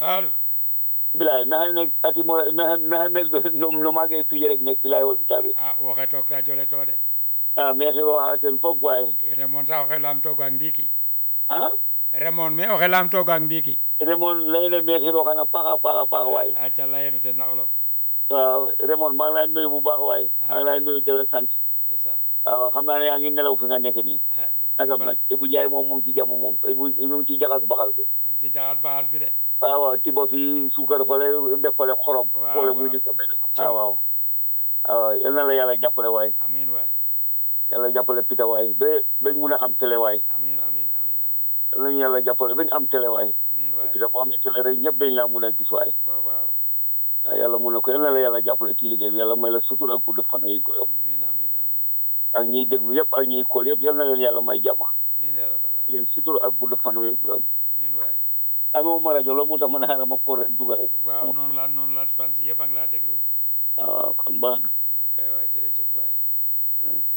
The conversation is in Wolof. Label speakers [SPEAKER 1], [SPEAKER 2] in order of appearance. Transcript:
[SPEAKER 1] allo
[SPEAKER 2] bilaay naxa nekk ati mo naxa naxa nekk no no mage pije rek nekk bilaay won tabe
[SPEAKER 1] a woxe took radio le to de
[SPEAKER 2] ah merci waxa ten fop waay
[SPEAKER 1] remon sax oxe laam tooga ndiiki
[SPEAKER 2] ah
[SPEAKER 1] remon me oxe laam tooga ndiiki
[SPEAKER 2] Raymond leyne merci roxana paaxa paaxa paax waay
[SPEAKER 1] aca leyeno ten na olof
[SPEAKER 2] waaw Raymond maa ngi lay nuyu bu baax waay maa ngi lay nuyu de la sant
[SPEAKER 1] ndeysaan
[SPEAKER 2] waaw xam naa ne yaa ngi nelaw fi nga nekk nii nagam nag Ibou Ndiaye moom mu ngi ci jàmm moom Ibou mu ngi ci jaxas baxal bi
[SPEAKER 1] ma ngi ci jaxat baxal bi de
[SPEAKER 2] waaw waaw tibo fi suukar fale def fale xorom
[SPEAKER 1] Waaw,
[SPEAKER 2] boole
[SPEAKER 1] waaw.
[SPEAKER 2] muy nekk benn waaw waaw waaw yal na la yàlla jàppale waay
[SPEAKER 1] amin waay
[SPEAKER 2] yàlla jàppale pita waay ba bañ mun a am télé waay
[SPEAKER 1] amin amin amin amin
[SPEAKER 2] yal nañu yàlla jàppale bañ am télé waay
[SPEAKER 1] amin waay
[SPEAKER 2] pita boo amee télé rek ñëpp dañ laa mun a gis waay
[SPEAKER 1] waaw waaw
[SPEAKER 2] waaw yàlla mun na ko yal na la yàlla jàppale ci liggéey bi yàlla may la sutur ak gudd fan yi ko
[SPEAKER 1] amin amin amin
[SPEAKER 2] ak ñiy déglu yëpp ak ñiy kool yëpp yal na leen yàlla may jàmm
[SPEAKER 1] amin ya rabbal alamin
[SPEAKER 2] leen sutur ak gudd fan yi ko
[SPEAKER 1] amin waay
[SPEAKER 2] amee ma rajo loolu moo tax ma ne xaaral ma ko rek dugal rek
[SPEAKER 1] waaw noonu la noonu la fan si yëpp a ngi laa déglu
[SPEAKER 2] waaw kon baax na
[SPEAKER 1] waaw kay waay jërëjëf waay